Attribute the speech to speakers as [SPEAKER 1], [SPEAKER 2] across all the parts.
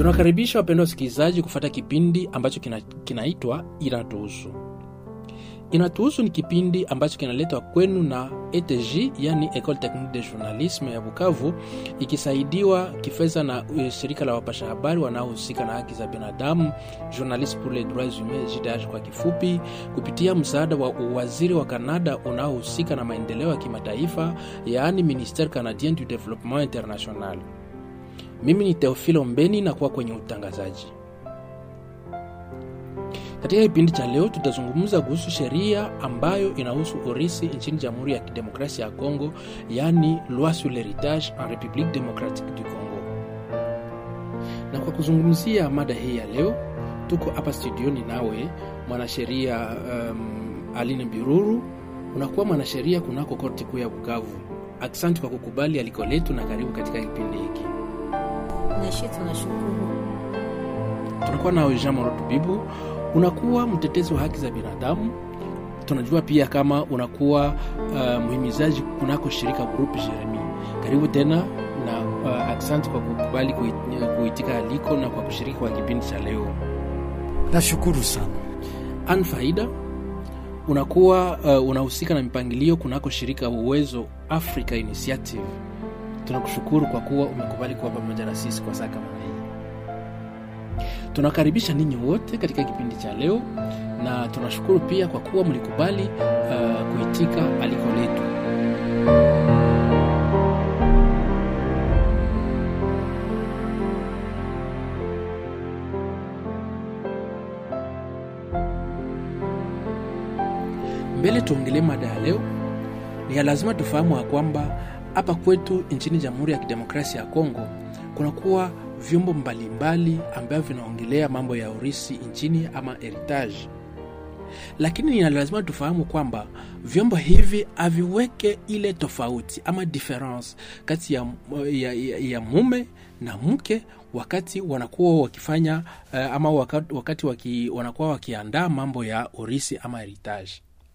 [SPEAKER 1] Tunakaribisha wapendwa wasikilizaji kufata kipindi ambacho kina, kinaitwa Inatuhusu. Inatuhusu ni kipindi ambacho kinaletwa kwenu na ETJ, yani Ecole Technique de Journalisme ya Bukavu, ikisaidiwa kifedha na uh, shirika la wapasha habari wanaohusika na haki za binadamu, Journalistes pour les droits humains, JDH kwa kifupi, kupitia msaada wa uwaziri wa Kanada unaohusika na maendeleo ya kimataifa, yaani Ministère Canadien du Développement International. Mimi ni Teofilo Mbeni na kuwa kwenye utangazaji. Katika kipindi cha leo tutazungumza kuhusu sheria ambayo inahusu urisi nchini Jamhuri ya Kidemokrasia ya Kongo, yaani loi sur l'héritage en République démocratique du Congo. Na kwa kuzungumzia mada hii ya leo, tuko hapa studioni nawe mwanasheria um, Aline Biruru, unakuwa mwanasheria kunako korti kuu ya Bukavu. Asante kwa kukubali aliko letu na karibu katika kipindi hiki.
[SPEAKER 2] Nashi tunashukuru.
[SPEAKER 1] Tunakuwa nawe Jean Moroto Bibu, unakuwa mtetezi wa haki za binadamu. Tunajua pia kama unakuwa uh, mhimizaji kunako shirika Groupe Jeremi. Karibu tena na uh, asante kwa kukubali kuit- kuitika aliko na kwa kushiriki kwa kipindi cha leo.
[SPEAKER 3] Nashukuru sana.
[SPEAKER 1] An Faida, unakuwa uh, unahusika na mipangilio kunako shirika Uwezo Africa Initiative. Tunakushukuru kwa kuwa umekubali kuwa pamoja na sisi kwa saa kama hii. Tunakaribisha ninyi wote katika kipindi cha leo na tunashukuru pia kwa kuwa mlikubali uh, kuitika aliko letu. Mbele tuongelee mada ya leo, ni ya lazima tufahamu ya kwamba hapa kwetu nchini Jamhuri ya Kidemokrasia ya Kongo kunakuwa vyombo mbalimbali ambavyo vinaongelea mambo ya urisi nchini ama heritage, lakini ni lazima tufahamu kwamba vyombo hivi haviweke ile tofauti ama difference kati ya, ya, ya, ya mume na mke wakati wanakuwa wakifanya uh, ama wakati, wakati waki, wanakuwa wakiandaa mambo ya urisi ama heritage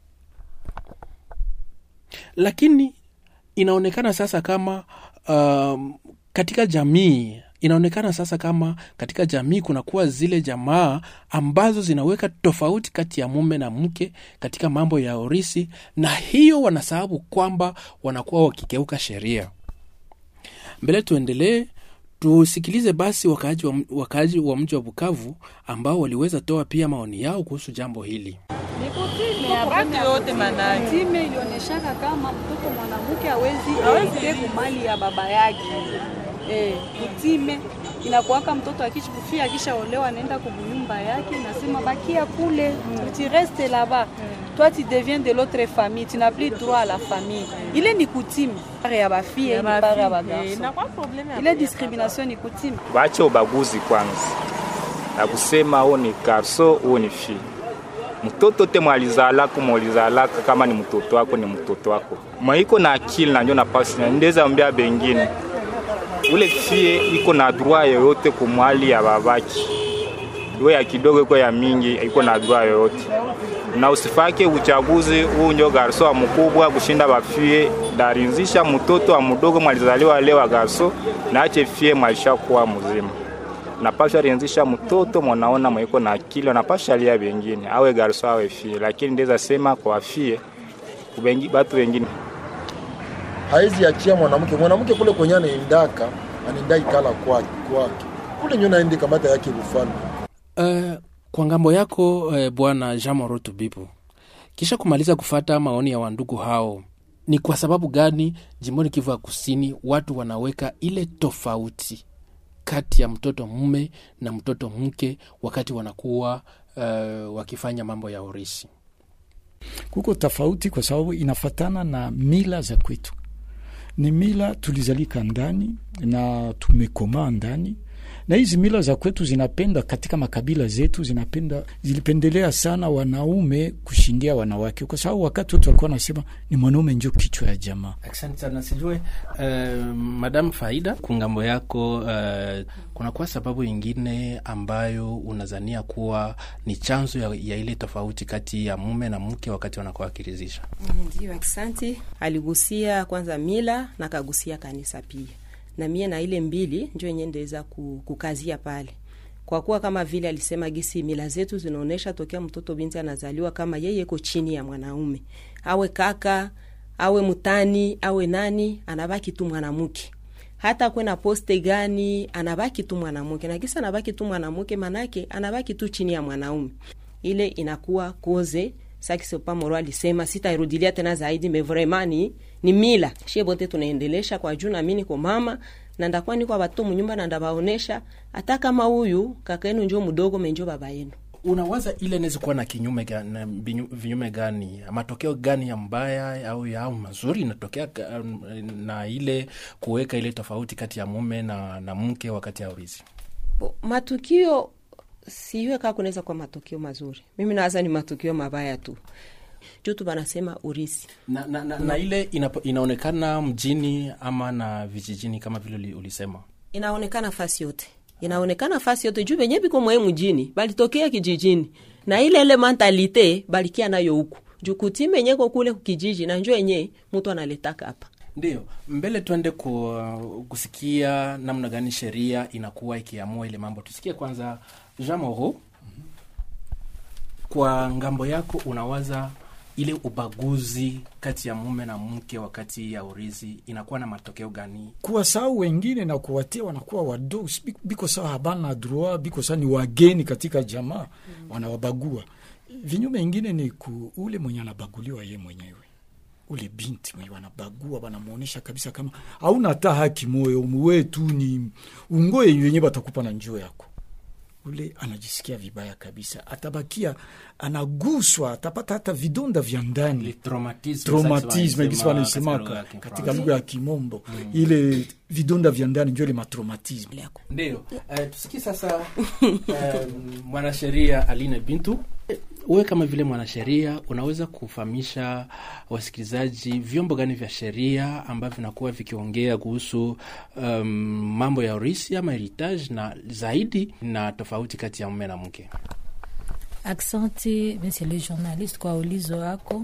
[SPEAKER 1] lakini inaonekana sasa kama um, katika jamii inaonekana sasa kama katika jamii kunakuwa zile jamaa ambazo zinaweka tofauti kati ya mume na mke katika mambo ya urisi, na hiyo wanasababu kwamba wanakuwa wakikeuka sheria. Mbele tuendelee, tusikilize basi wakaaji wa, wakaaji wa mji wa Bukavu ambao waliweza toa pia maoni yao kuhusu jambo hili.
[SPEAKER 4] Watu yote manani
[SPEAKER 5] Time ilionyeshaka kama mtoto mwanamke hawezi erite kumali ya baba yake. Eh, kutime inakuwaka mtoto akishi kufia akishaolewa anaenda kubunyumba yake, nasema bakia kule, tu restes là-bas. Toi tu deviens de l'autre famille, tu n'as plus droit à la famille. Ile ni kutime pare ya bafie ni pare ya bagarso.
[SPEAKER 4] inakuwa probleme ya
[SPEAKER 5] Ile discrimination ni kutime.
[SPEAKER 6] Waache ubaguzi kwanza, na kusema huo ni garso, huo ni fi. Mtoto te mwalizalaka mwalizalaka, kama ni mtoto wako ni mtoto wako, mwaiko na akili na njo napasi na ndeza ambia bengine ule fie iko na droit yoyote kumwali ya babaki, iwe ya kidogo iko ya mingi, iko na droit yoyote na usifake uchaguzi huu njo garso wa mkubwa kushinda bafie darinzisha mtoto wa mdogo mwalizaliwa leo wa garso na ache fie mwalishakuwa mzima napasha rinzisha mtoto mwanaona mwiko na akili napasha lia bengine awe garso awe fie lakini ndeza sema kwa fie kubengi batu wengine
[SPEAKER 7] haizi achia mwanamke mwanamke kule kwenye anaendaka anaenda ikala kwake kwake kule nyo naende kamata yake ufalme
[SPEAKER 1] Uh, kwa ngambo yako uh, bwana Jean Moroto Bibu, kisha kumaliza kufata maoni ya wandugu hao, ni kwa sababu gani jimboni Kivu ya Kusini watu wanaweka ile tofauti kati ya mtoto mume na mtoto mke wakati wanakuwa uh, wakifanya mambo ya urisi?
[SPEAKER 3] Kuko tofauti kwa sababu inafatana na mila za kwetu, ni mila tulizalika ndani na tumekomaa ndani na hizi mila za kwetu zinapenda katika makabila zetu zinapenda zilipendelea sana wanaume kushindia wanawake, kwa sababu wakati wote walikuwa wanasema ni mwanaume njo kichwa ya jamaa.
[SPEAKER 1] Asante sana. Sijue uh, Madam Faida, kungambo yako uh, kunakuwa sababu ingine ambayo unazania kuwa ni chanzo ya, ya ile tofauti kati ya mume na mke wakati wanakuwa wakirizisha?
[SPEAKER 2] Ndio, asante. Aligusia kwanza mila na kagusia kanisa pia
[SPEAKER 8] na mie na ile mbili njo yenye ndeza ku- kukazia pale kwa kuwa kama vile alisema gisi mila zetu zinaonyesha tokea mtoto binti anazaliwa kama yeye iko chini ya mwanaume awe kaka awe mtani awe nani anabaki tu mwanamke hata kwe na poste gani anabaki tu mwanamke na kisa anabaki tu mwanamke manake anabaki tu chini ya mwanaume ile inakuwa koze sakisepa moro alisema sitairudilia tena zaidi me vraiment ni, ni mila shie bote tunaendelesha kwa juu nami niko mama na ndakuwa niko watoto munyumba na ndabaonesha hata kama huyu kaka yenu njo mdogo menjo baba yenu
[SPEAKER 1] unawaza ile inaweza kuwa na kinyume gani, na binyu- vinyume gani matokeo gani ya mbaya au ya au mazuri inatokea ka- na ile kuweka ile tofauti kati ya mume na, na mke wakati ya urithi
[SPEAKER 8] Bo, matukio siyue kaa kunaweza kuwa matukio mazuri mimi nawaza ni matukio mabaya tu juu tu banasema urisi
[SPEAKER 1] na, na, na, na ile inapo, inaonekana mjini ama na vijijini kama vile uli- ulisema
[SPEAKER 8] inaonekana fasi yote inaonekana fasi yote juu benye biko mwae mjini balitokea kijijini na ile ile mentalite balikia nayo huku juu kutime nyeko kule kijiji na njo yenye mtu analetaka hapa
[SPEAKER 1] ndio mbele tuende ku, kusikia namna gani sheria inakuwa ikiamua ile mambo tusikie kwanza jean moro kwa ngambo yako unawaza ile ubaguzi kati ya mume na mke wakati ya urithi inakuwa na matokeo gani
[SPEAKER 3] kuwasahau wengine na kuwatia wanakuwa wadogo, si biko- biko sawa, habana droit, biko sawa, ni wageni katika jamaa mm. wanawabagua. Vinyume ingine ni ku, ule mwenye anabaguliwa ye mwenyewe ule binti mwenye wanabagua wanamwonyesha kabisa kama hauna hata haki moyo wetu ni ungoye yenye batakupa na njoo yako ule anajisikia vibaya kabisa, atabakia anaguswa, atapata hata vidonda vya ndani traumatisme gisi wanaisemaka katika lugha ya Kimombo, ile vidonda vya ndani njo ile matraumatisme.
[SPEAKER 1] ndio uh, tusikie sasa uh, mwanasheria aline bintu wewe kama vile mwanasheria unaweza kufahamisha wasikilizaji vyombo gani vya sheria ambavyo vinakuwa vikiongea kuhusu um, mambo ya urisi ama heritage na zaidi na tofauti kati ya mume na mke
[SPEAKER 2] Aksanti monsieur le journaliste kwa ulizo wako.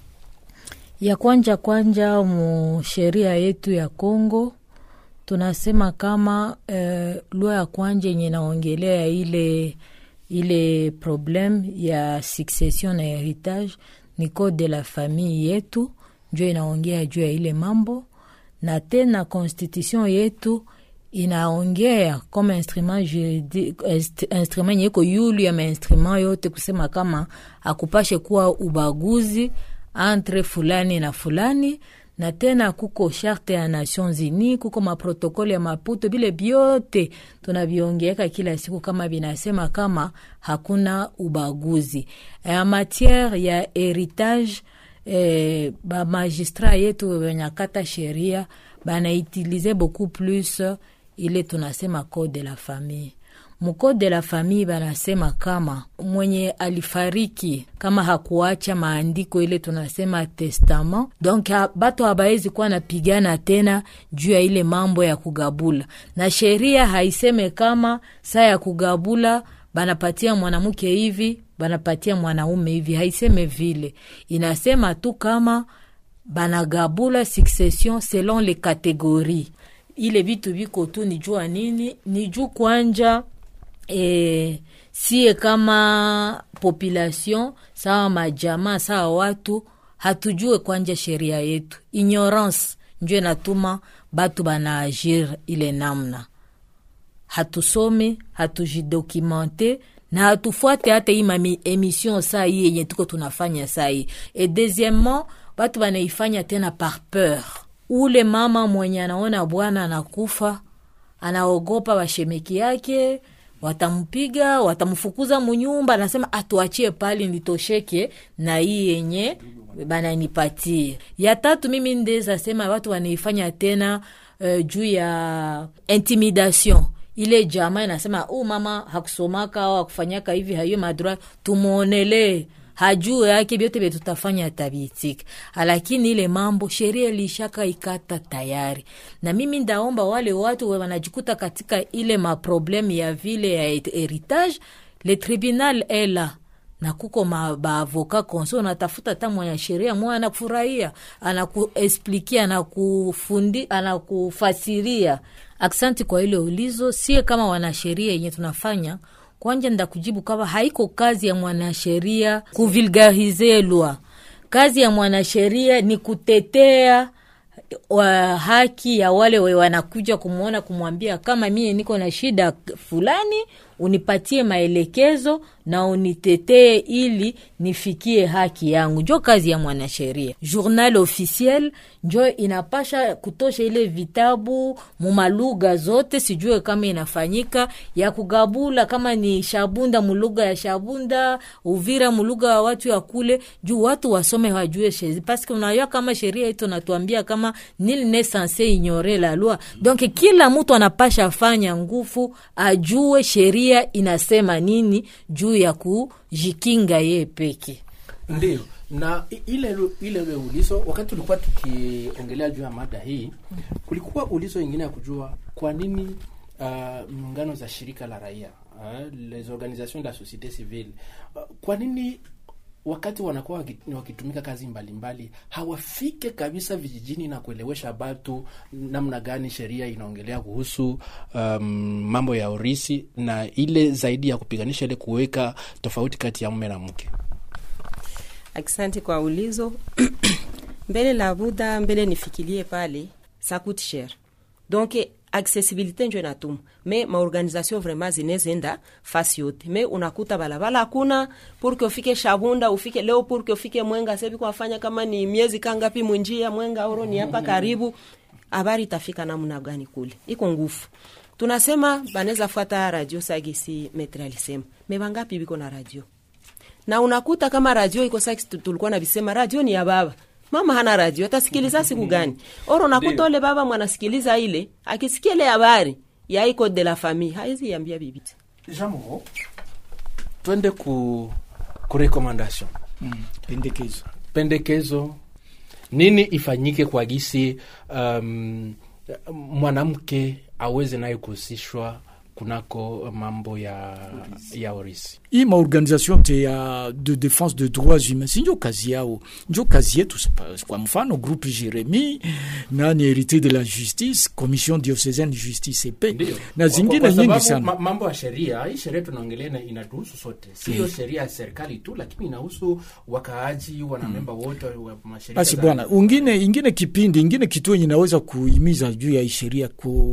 [SPEAKER 2] Ya kwanja kwanja mu sheria yetu ya Kongo tunasema kama eh, lua ya kwanja yenye naongelea ile ile problem ya succession na heritage ni code de la famille yetu njo inaongea juu ya ile mambo, na tena constitution yetu inaongea kama instrument juridique inst- instrument yenye iko yulu ya mainstrument yote kusema kama akupashe kuwa ubaguzi entre fulani na fulani na tena kuko charte ya Nations Unies, kuko maprotokole ya Maputo, bile byote tunaviongeeka kila siku kama binasema kama hakuna ubaguzi ya matiere ya heritage. Eh, ba magistrat yetu wenyakata sheria banaitilize beaucoup plus ile tunasema code de la famille mukode de la famille banasema kama mwenye alifariki kama hakuacha maandiko ile tunasema testament, donc ha, bato habaezi kuwa napigana tena juu ya ile mambo ya kugabula, na sheria haiseme kama saa ya kugabula banapatia mwanamke hivi banapatia mwanaume hivi, haiseme vile, inasema tu kama banagabula succession selon les catégories. Ile vitu viko tu ni jua nini, ni juu kwanja e, sie kama population sawa majamaa sawa watu hatujue kwanja sheria yetu, ignorance njo inatuma batu banaagir ile namna. Hatusome, hatujidokumente na hatufuate hata hii mami emission saa hii yenye tuko tunafanya saa hii. Et deuxièmement batu banaifanya tena par peur. Ule mama mwenye anaona bwana anakufa anaogopa washemeki yake watampiga watamfukuza munyumba, anasema atuachie pali nitosheke na hii yenye bananipatie. Ya tatu mimi ndeza sema watu wanaifanya tena uh, juu ya intimidation ile jamaa inasema huu mama hakusomaka au hakufanyaka hivi, hayo madroit tumwonelee hajuu yake vyote vye tutafanya tabitika, lakini ile mambo sheria ilishaka ikata tayari. Na mimi ndaomba wale watu wanajikuta katika ile maprobleme ya vile ya heritage, le tribunal ela na kuko baavoka konse unatafuta hata mwanasheria mwa anakufurahia anakuesplikia anakufundi anakufasiria aksanti kwa ile ulizo sie kama wanasheria yenye tunafanya kwanja nda kujibu kama haiko kazi ya mwanasheria kuvulgarize lwa kazi ya mwanasheria ni kutetea wa haki ya wale we wanakuja kumwona kumwambia kama mie niko na shida fulani unipatie maelekezo na unitetee ili nifikie haki yangu njo kazi ya mwanasheria journal officiel njo inapasha kutosha ile vitabu mumalugha zote sijue kama inafanyika ya kugabula kama ni shabunda mulugha ya shabunda uvira mulugha ya watu ya kule juu watu wasome wajue sheri paske unajua kama sheria ito natuambia kama nil ne sanse ignore la loi donc kila mtu anapasha fanya nguvu ajue sheria inasema nini juu ya kujikinga yeye peke
[SPEAKER 1] ndio na ile ile ulizo wakati tulikuwa tukiongelea juu ya mada hii kulikuwa ulizo ingine ya kujua kwa nini uh, muungano za shirika la raia uh, les organisations de la société civile uh, kwa nini wakati wanakuwa wakitumika kazi mbalimbali mbali, hawafike kabisa vijijini na kuelewesha batu namna gani sheria inaongelea kuhusu um, mambo ya urisi na ile zaidi ya kupiganisha ile kuweka tofauti kati ya mume na mke
[SPEAKER 8] Asante kwa ulizo mbele la buda mbele nifikilie pale ça coûte cher donc accessibilité njo inatuma me maorganisation vraiment zinezenda fasi yote me unakuta balabala hakuna purke ufike shabunda ufike leo purke ufike mwenga sebi kwafanya kama ni miezi kangapi mwinjia mwenga oro ni hapa karibu habari itafika namna gani kule iko ngufu tunasema banaweza fuata radio sagisi metre alisema me bangapi biko na radio na unakuta kama radio iko sasa tulikuwa na visema radio ni ya baba mama hana radio atasikiliza siku gani oro nakuta ole baba mwanasikiliza ile akisikia ile habari ya iko de la famille haizi yambia bibi
[SPEAKER 1] jambo twende ku ku recommendation
[SPEAKER 3] mm. pendekezo
[SPEAKER 1] pendekezo nini ifanyike kwa gisi um, mwanamke aweze naye kuhusishwa kunako mambo ya, ya orisi
[SPEAKER 3] hii maorganisation te ya de défense de droits humains si njo kazi yao njo kazi yetu kwa mfano groupe jeremi nani hérité de la justice commission diocésaine de justice ep na zingine nyingi sana
[SPEAKER 1] ma, mambo ya sheria hii sheria tunaongelea inatuhusu sote sio sheria ya serikali tu lakini inahusu wakaaji wanamemba mm. wote wa mashirika
[SPEAKER 3] basi bwana ungine ingine kipindi ingine kituo yenye naweza kuhimiza juu ya sheria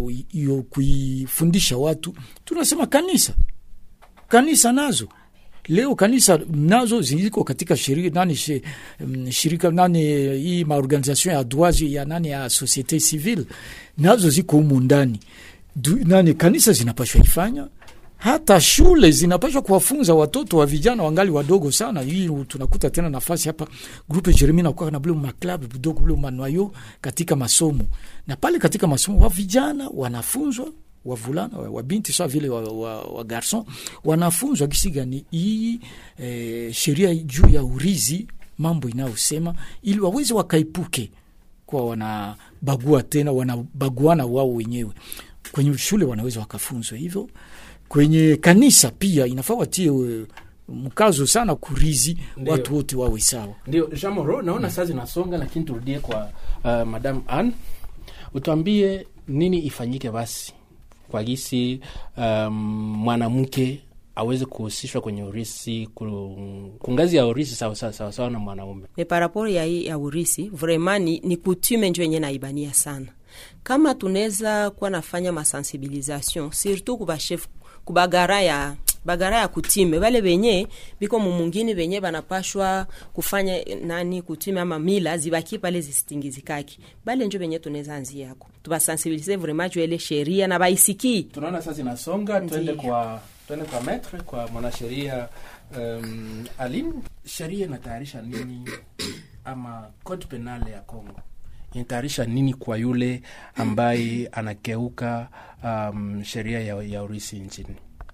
[SPEAKER 3] kuifundisha watu tunasema kanisa kanisa nazo leo kanisa nazo ziko katika shirika nani shi, shirika nani hii maorganisation ya droits ya nani ya societe civile nazo ziko humu ndani nani kanisa zinapashwa ifanya hata shule zinapashwa kuwafunza watoto wa vijana wangali wadogo sana. Hii tunakuta tena nafasi hapa grupe Jeremi nakuwa na bule maklabu vidogo bule manwayo katika masomo, na pale katika masomo wa vijana wanafunzwa wavulana wabinti sawa vile wa, wa, wa garson wanafunzwa gisi gani hii e, sheria juu ya urizi mambo inayosema ili waweze wakaipuke kwa wanabagua tena wanabaguana wao wenyewe kwenye shule wanaweza wakafunzwa hivyo kwenye kanisa pia inafaa watie mkazo sana kurizi Ndiyo. watu wote wawe sawa
[SPEAKER 1] ndio jamoro naona mm. saa zinasonga lakini turudie kwa uh, madam an utuambie nini ifanyike basi kwa gisi um, mwanamke aweze kuhusishwa kwenye urisi kungazi ya urisi sawasawa sawa, sawa na mwanaume
[SPEAKER 8] ni paraporo ya hii ya urisi vraiment ni, ni kutume njo yenye naibania sana kama tunaweza kuwa nafanya masensibilisation surtout kubashef kubagara ya bagara ya kutime bale benye biko mumungini benye banapashwa kufanya nani kutime ama mila zibaki pale zisitingizikaki bale njo benye tunaweza anzi yako tubasensibilize vraiment juu ile sheria na baisikii
[SPEAKER 1] tunaona sasa inasonga twende kwa twende kwa metre kwa mwanasheria um, Aline sheria inatayarisha nini ama code penale ya Congo inatayarisha nini kwa yule ambaye anakeuka um, sheria ya, ya urisi nchini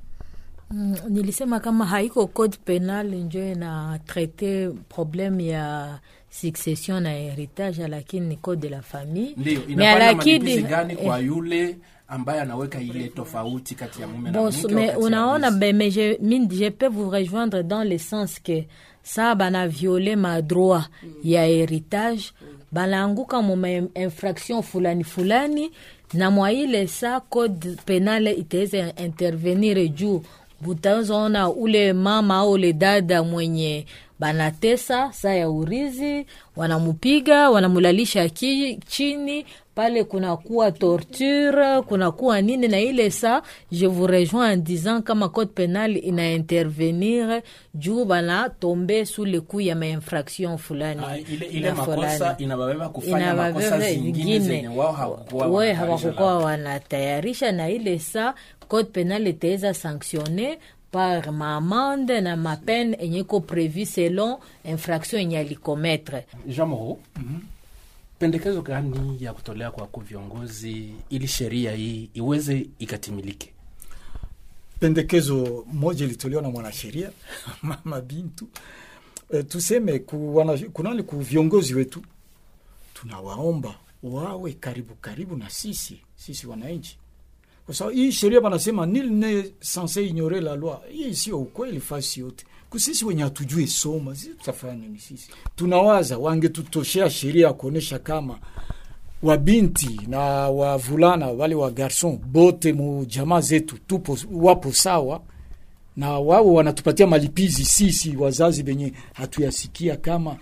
[SPEAKER 2] Mm, nilisema kama haiko code penal njo ina traite probleme ya succession na heritage lakini ni code de la famille
[SPEAKER 1] ndio inafanya malipizi gani kwa yule ambaye anaweka ile tofauti kati ya mume na
[SPEAKER 2] Bon,
[SPEAKER 1] mke
[SPEAKER 2] mais
[SPEAKER 1] wakati ya
[SPEAKER 2] unaona
[SPEAKER 1] harusi.
[SPEAKER 2] ben, mais je, mi- je peux vous rejoindre dans le sens que sa bana viole madroit ya héritage banaanguka muma infraction fulani fulani na mwa ile sa code penale itaweza intervenir juu butazoona ule mama au ule dada mwenye banatesa saa ya urizi wanamupiga wanamulalisha ki, chini pale kunakuwa torture kunakuwa nini na ile sa je vous rejoins en disant kama code penal ina intervenir juu bana tombe sous le coup ya mainfraction fulani
[SPEAKER 1] Ah, ile, ile
[SPEAKER 2] na
[SPEAKER 1] makosa
[SPEAKER 2] fulani.
[SPEAKER 1] inababeba kufanya makosa
[SPEAKER 2] Inababeba
[SPEAKER 1] zingine zenye wao hawakuwa
[SPEAKER 2] we
[SPEAKER 1] wanatayarisha
[SPEAKER 2] hawakukuwa wanatayarisha na ile sa code penal itaweza sanctionne par maamande na mapene enye iko prevu selon infraction enye alikometre
[SPEAKER 1] Jean Moreau, pendekezo gani ya kutolea kwa ku viongozi ili sheria hii iweze ikatimilike?
[SPEAKER 3] pendekezo moja ilitolewa na mwanasheria mama Bintu e, tuseme ku, wana, kunani ku viongozi wetu tunawaomba wawe karibu karibu na sisi sisi wananchi, kwa sababu hii sheria wanasema nil ne sanse ignore la loi. Hii sio ukweli fasi yote. Kusisi wenye hatujui soma, sisi tutafanya nini? Sisi tunawaza wangetutoshea sheria ya kuonyesha kama wabinti na wavulana wale wa garson bote mu jamaa zetu tupo wapo sawa na wao wanatupatia malipizi sisi wazazi benye hatuyasikia kama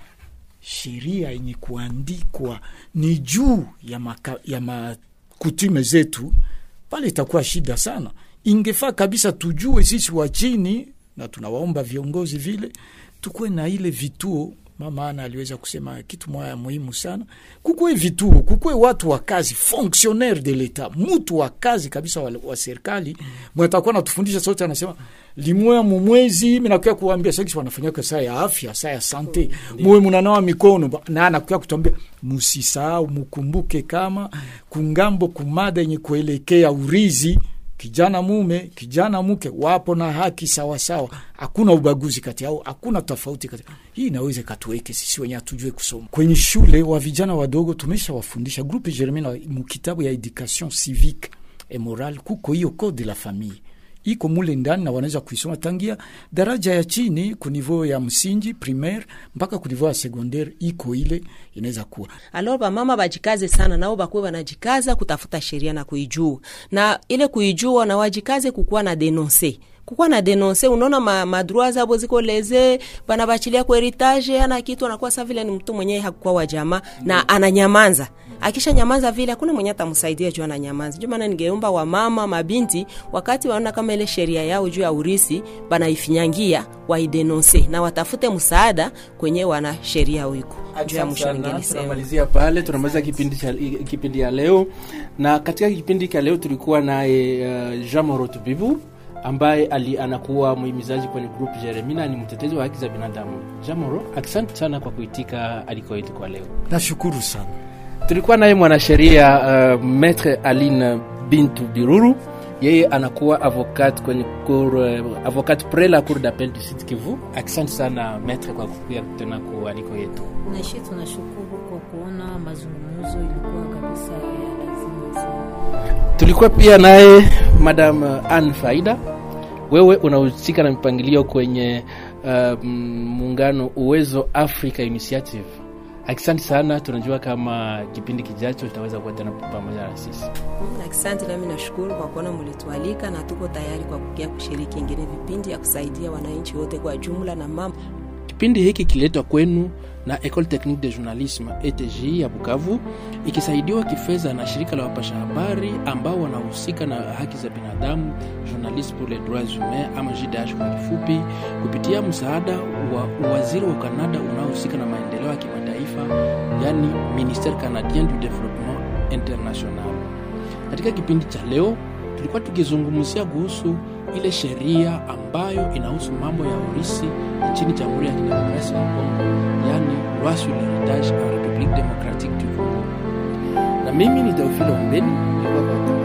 [SPEAKER 3] sheria yenye kuandikwa ni juu ya, maka, ya makutume zetu pale itakuwa shida sana ingefaa kabisa tujue sisi wa chini na tunawaomba viongozi vile tukuwe na ile vituo mama ana aliweza kusema kitu moya muhimu sana kukuwe vituo kukuwe watu wa kazi fonctionnaire de l'etat mtu wa kazi kabisa wa, wa serikali mwenye atakuwa natufundisha sote anasema limoya mumwezi minakuya kuambia sakisi wanafanyaka saa ya afya saa ya sante muwe munanawa mikono ba- na anakuya kutuambia musisahau mukumbuke kama kungambo kumada yenye kuelekea urizi kijana mume kijana mke wapo na haki sawasawa hakuna ubaguzi kati yao hakuna tofauti kati hii inaweza ikatuweke sisi wenye hatujue kusoma kwenye shule wa vijana wadogo tumeshawafundisha grupe germain mukitabu ya education civique et morale kuko hiyo code de la famille iko mule ndani na wanaweza kuisoma tangia daraja ya chini kunivou ya msingi primaire mpaka kunivou ya secondaire iko ile inaweza kuwa
[SPEAKER 8] alors bamama bajikaze sana nao bakuwe banajikaza kutafuta sheria na kuijua na ile kuijua na wajikaze kukuwa na denonse kukuwa na denonse unaona ma, madroa zabo ziko leze banabachilia kwa heritage ana kitu anakuwa sa vile ni mtu mwenyewe hakukuwa wa jamaa na ananyamanza akisha nyamanza vile hakuna mwenye atamsaidia juu ananyamanza ndio maana ningeomba wamama mabinti wakati waona kama ile sheria yao juu ya urisi banaifinyangia waidenonse na watafute msaada kwenye wana sheria wiko juu ya mwisho ningelisema
[SPEAKER 1] tunamalizia pale tunamaliza kipindi cha kipindi ya leo na katika kipindi cha leo tulikuwa naye uh, jean moro tubibu ambaye ali, anakuwa muhimizaji kwenye group jeremina ni mtetezi wa haki za binadamu jean moro asante sana kwa kuitika aliko yetu kwa leo
[SPEAKER 3] nashukuru sana
[SPEAKER 1] tulikuwa naye mwanasheria uh, metre aline bintu biruru yeye anakuwa avocat kwenye cour, uh, avocat pre la cour d'appel du sud kivu asante sana metre kwa kukuya tena kualiko yetu
[SPEAKER 2] nashi tunashukuru kwa kuona mazungumzo ilikuwa kabisa ya lazima sana
[SPEAKER 1] tulikuwa pia naye madam ann faida wewe unahusika na mipangilio kwenye uh, muungano uwezo africa initiative asante sana tunajua kama kipindi kijacho tutaweza kuwa tena pamoja na sisi
[SPEAKER 8] asante nami nashukuru kwa kuona mulitualika na tuko tayari kwa kukia kushiriki ingine vipindi ya kusaidia wananchi wote kwa jumla na mambo
[SPEAKER 1] kipindi hiki kiletwa kwenu na ecole technique de journalisme etg ya bukavu ikisaidiwa kifedha na shirika la wapasha habari ambao wanahusika na haki za binadamu journaliste pour les droits humains ama jdh kwa kifupi kupitia msaada wa waziri wa kanada unaohusika na maendeleo ya kimataifa yani ministère canadien du développement international katika kipindi cha leo tulikuwa tukizungumzia kuhusu ile sheria ambayo inahusu mambo ya urisi nchini jamhuri ya kidemokrasia ya kongo yani loi sur l'héritage en république démocratique du congo na mimi ni teofile ombeni nilikuwa kwa